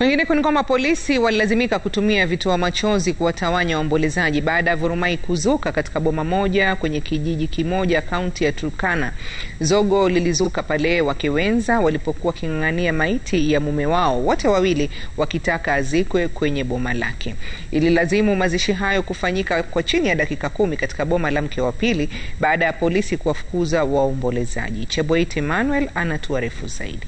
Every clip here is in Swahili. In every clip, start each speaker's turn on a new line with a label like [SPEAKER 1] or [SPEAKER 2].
[SPEAKER 1] Kwingineko ni kwamba polisi walilazimika kutumia vitoa machozi kuwatawanya waombolezaji baada ya vurumai kuzuka katika boma moja kwenye kijiji kimoja kaunti ya Turkana. Zogo lilizuka pale wake wenza walipokuwa waking'ang'ania maiti ya mume wao, wote wawili wakitaka azikwe kwenye boma lake. Ililazimu mazishi hayo kufanyika kwa chini ya dakika kumi katika boma la mke wa pili baada ya polisi kuwafukuza waombolezaji. Cheboit Emmanuel anatuarifu zaidi.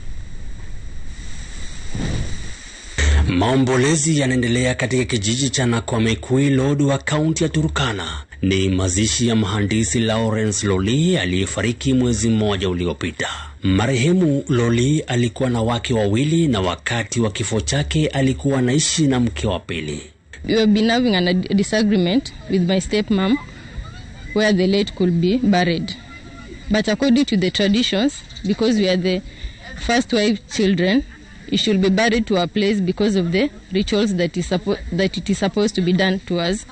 [SPEAKER 2] Maombolezi yanaendelea katika kijiji cha Nakwamekwi Lodwar, kaunti ya Turkana. Ni mazishi ya mhandisi Lawrence Loli aliyefariki mwezi mmoja uliopita. Marehemu Loli alikuwa na wake wawili na wakati wa kifo chake alikuwa anaishi na mke wa pili.
[SPEAKER 3] We have been having a disagreement with my stepmom where the late could be buried. But according to the traditions, because we are the first wife children, it should be buried to our place because of the rituals that is suppo- that it is supposed to be done to us.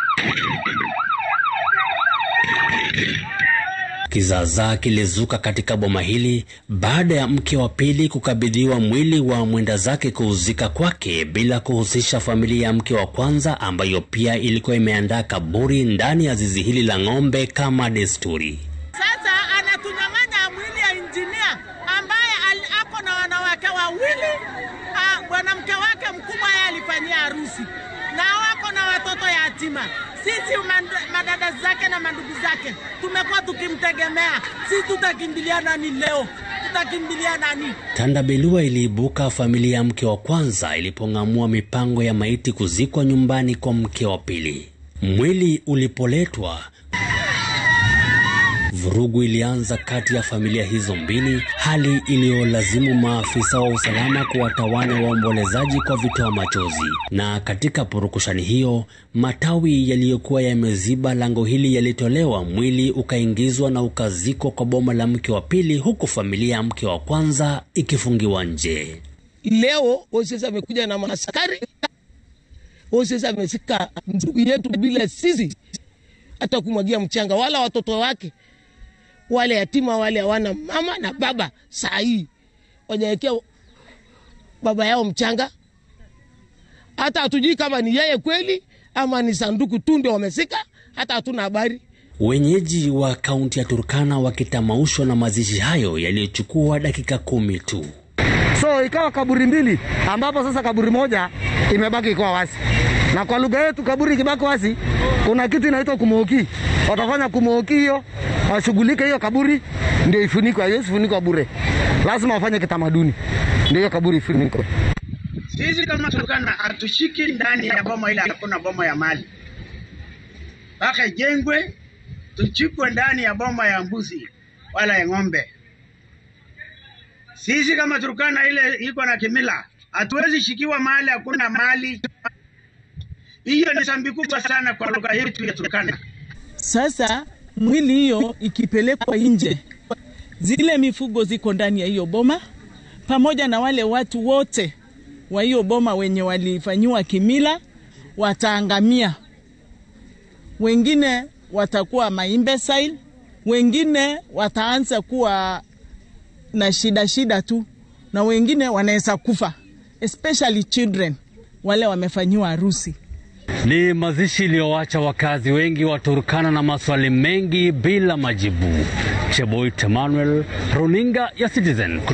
[SPEAKER 2] Kizaazaa kilizuka katika boma hili baada ya mke wa pili kukabidhiwa mwili wa mwenda zake kuuzika kwake bila kuhusisha familia ya mke wa kwanza ambayo pia ilikuwa imeandaa kaburi ndani ya zizi hili la ng'ombe kama desturi.
[SPEAKER 4] Sasa anatunyang'anya mwili ya injinia ambaye al- ako na wanawake wawili. Ah, Mwanamke wake mkubwa yeye alifanyia harusi na wako na watoto yatima. Sisi mand- madada zake na mandugu zake tumekuwa tukimtegemea. Sisi tutakimbilia nani leo? Tutakimbilia nani?
[SPEAKER 2] Tandabelua iliibuka familia ya mke wa kwanza ilipong'amua mipango ya maiti kuzikwa nyumbani kwa mke wa pili. Mwili ulipoletwa, vurugu ilianza kati ya familia hizo mbili, hali iliyolazimu maafisa wa usalama kuwatawanya waombolezaji kwa vitoa machozi. Na katika purukushani hiyo, matawi yaliyokuwa yameziba lango hili yalitolewa, mwili ukaingizwa na ukazikwa kwa boma la mke wa pili, huku familia ya mke wa kwanza ikifungiwa nje.
[SPEAKER 5] Leo OCS amekuja na maaskari, OCS amesika ndugu yetu bila sisi hata kumwagia mchanga, wala watoto wake wale yatima wale hawana mama na baba, saa hii wajawekea baba yao mchanga. Hata hatujui kama ni yeye kweli ama ni sanduku tu ndio wamesika, hata hatuna habari.
[SPEAKER 2] Wenyeji wa kaunti ya Turkana wakitamaushwa na mazishi hayo yaliyochukua dakika kumi tu.
[SPEAKER 6] So ikawa kaburi mbili, ambapo sasa kaburi moja imebaki ikuwa wazi, na kwa lugha yetu kaburi ikibaki wazi, kuna kitu inaitwa kumooki. Watafanya kumooki hiyo, washughulike hiyo kaburi ndio ifunikwe. Haiwezi funikwa bure, lazima wafanye kitamaduni ndio hiyo kaburi ifunikwe.
[SPEAKER 7] Sisi kama Turkana hatushiki ndani ya boma ile, hakuna boma ya mali mpaka ijengwe, tuchikwe ndani ya boma ya mbuzi wala ya ng'ombe. Sisi kama Turkana ile iko na kimila, hatuwezi shikiwa mahali hakuna mali. Hiyo ni sambi kubwa sana kwa lugha yetu ya Turkana.
[SPEAKER 8] Sasa mwili hiyo ikipelekwa nje, zile mifugo ziko ndani ya hiyo boma, pamoja na wale watu wote wa hiyo boma wenye walifanyiwa kimila wataangamia. Wengine watakuwa maimbecile, wengine wataanza kuwa na shida shida tu, na wengine wanaweza kufa, especially children wale wamefanyiwa harusi.
[SPEAKER 2] Ni mazishi iliyowacha wakazi wengi wa Turkana na maswali mengi bila majibu. Cheboit Emmanuel, runinga ya Citizen.